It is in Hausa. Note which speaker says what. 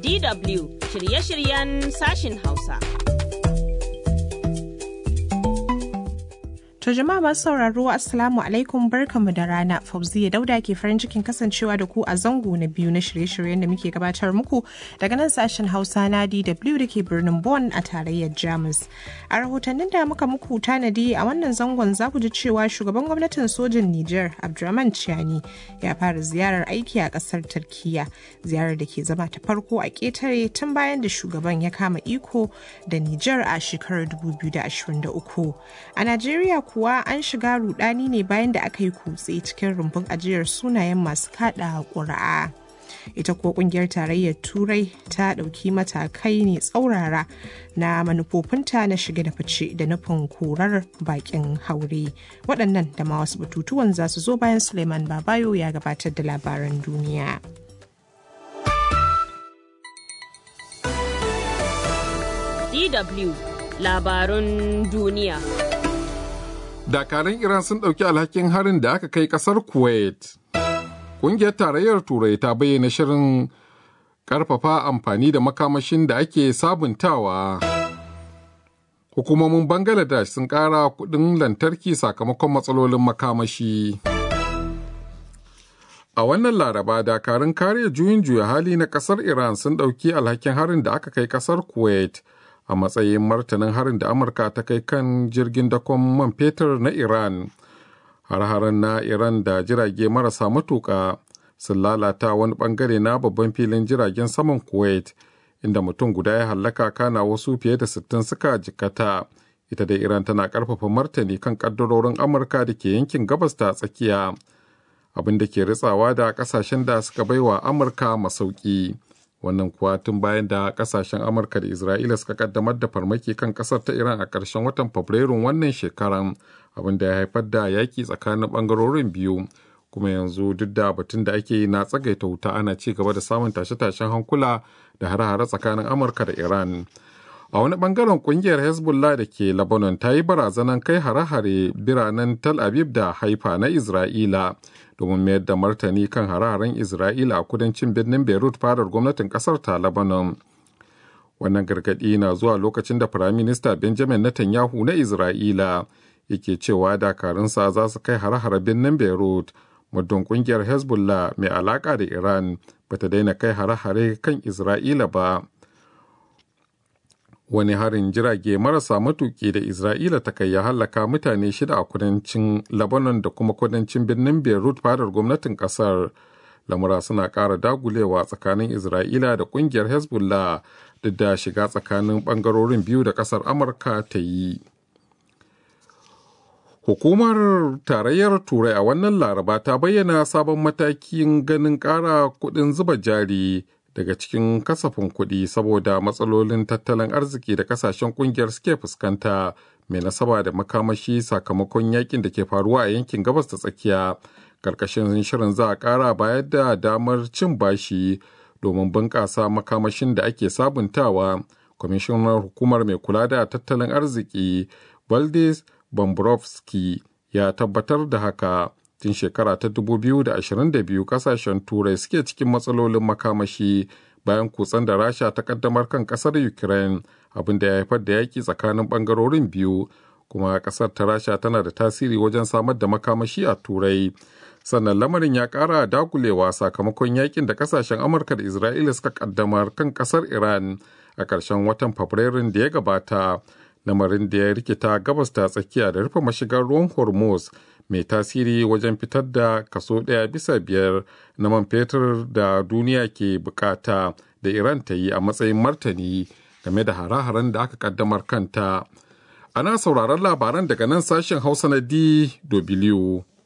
Speaker 1: DW shirye-shiryen sashin Hausa.
Speaker 2: To jama'a masu sauraro Assalamu alaikum barkamu da rana Fauziya Dauda ke farin cikin kasancewa da ku a zango na biyu na shirye-shiryen da muke gabatar muku daga nan sashen Hausa na DW da ke birnin Bonn a tarayyar Jamus. A rahotannin da muka muku tanadi a wannan zangon za ku ji cewa shugaban gwamnatin sojin Nijar Abdurrahman Chiani ya fara ziyarar aiki a kasar Turkiya ziyarar da ke zama ta farko a ƙetare tun bayan da shugaban ya kama iko da Nijar a shekarar 2023. A Najeriya kuwa an shiga rudani ne bayan da aka yi kutse cikin rumbun ajiyar sunayen masu kada ƙuri'a. ita kuwa kungiyar tarayyar turai ta ɗauki matakai ne tsaurara na manufofinta na shige da fice da nufin korar bakin haure waɗannan da ma wasu batutuwan za su zo bayan suleiman babayo ya gabatar da labaran duniya
Speaker 1: DW labarun duniya.
Speaker 3: dakarun Iran sun ɗauki alhakin harin da aka kai ƙasar Kuwait. Ƙungiyar Tarayyar Turai ta bayyana shirin ƙarfafa amfani da makamashin da ake sabuntawa. Hukumomin Bangladesh sun ƙara kuɗin lantarki sakamakon matsalolin makamashi. A wannan laraba dakarun kare juyin juya hali na ƙasar Iran sun ɗauki alhakin harin da aka kai ƙasar Kuwait. a matsayin martanin harin da amurka ta kai kan jirgin dakon man fetur na iran har-haren na iran da jirage marasa matuƙa sun lalata wani bangare na babban filin jiragen saman kuwait inda mutum guda ya hallaka kana wasu fiye da 60 suka jikata ita da iran tana karfafa martani kan kaddarorin amurka da ke yankin gabas ta tsakiya abin da ke ritsawa da kasashen da suka baiwa amurka masauki. wannan kuwa tun bayan da kasashen amurka da isra'ila suka kaddamar da farmaki kan kasar ta iran a ƙarshen watan fabrairun wannan shekaran abin da ya haifar da yaƙi tsakanin ɓangarorin biyu kuma yanzu duk da batun da ake yi na tsagaita wuta ana ci gaba da samun tashe-tashen hankula da hare-hare tsakanin amurka da iran a wani bangaren kungiyar hezbollah da ke lebanon ta yi barazanan kai hare-hare biranen tel aviv da haifa na isra'ila domin mayar da martani kan hare-haren isra'ila a kudancin birnin beirut fadar gwamnatin kasar ta lebanon wannan gargaɗi na zuwa lokacin da firaminista benjamin netanyahu na isra'ila yake cewa dakarunsa za su kai hare-hare birnin beirut muddin kungiyar hezbollah mai alaka da iran bata daina kai hare-hare kan isra'ila ba wani harin jirage marasa matuki da isra'ila ta kai ya hallaka mutane shida a kudancin lebanon da kuma kudancin birnin beirut fadar gwamnatin kasar lamura suna ƙara dagulewa tsakanin isra'ila da ƙungiyar hezbollah duk da shiga tsakanin ɓangarorin biyu da ƙasar amurka ta yi hukumar tarayyar turai a wannan laraba ta bayyana sabon matakin ganin ƙara kuɗin zuba jari daga cikin kasafin kuɗi saboda matsalolin tattalin arziki da kasashen ƙungiyar suke fuskanta mai nasaba da makamashi sakamakon yakin da ke faruwa a yankin gabas ta tsakiya karkashin shirin za a ƙara bayar da damar cin bashi domin bunƙasa makamashin da ake sabuntawa kwamishinar hukumar mai kula da tattalin arziki valdis Bombrovski ya tabbatar da haka tun shekara ta 2022 kasashen turai suke cikin matsalolin makamashi bayan kutsen da rasha ta kaddamar kan kasar ukraine abin da ya haifar da yaki tsakanin bangarorin biyu kuma kasar ta rasha tana da tasiri wajen samar da makamashi a turai sannan lamarin ya kara dagulewa sakamakon yakin da kasashen amurka da isra'ila suka kaddamar kan kasar iran a ƙarshen watan fabrairun da ya gabata lamarin da ya rikita gabas ta tsakiya da rufe mashigar ruwan hormuz mai tasiri wajen fitar da kaso ɗaya bisa biyar na man fetur da duniya ke bukata da iran ta yi a matsayin martani game da hare-haren da aka kaddamar kanta ana sauraron labaran daga nan sashen hausa na dw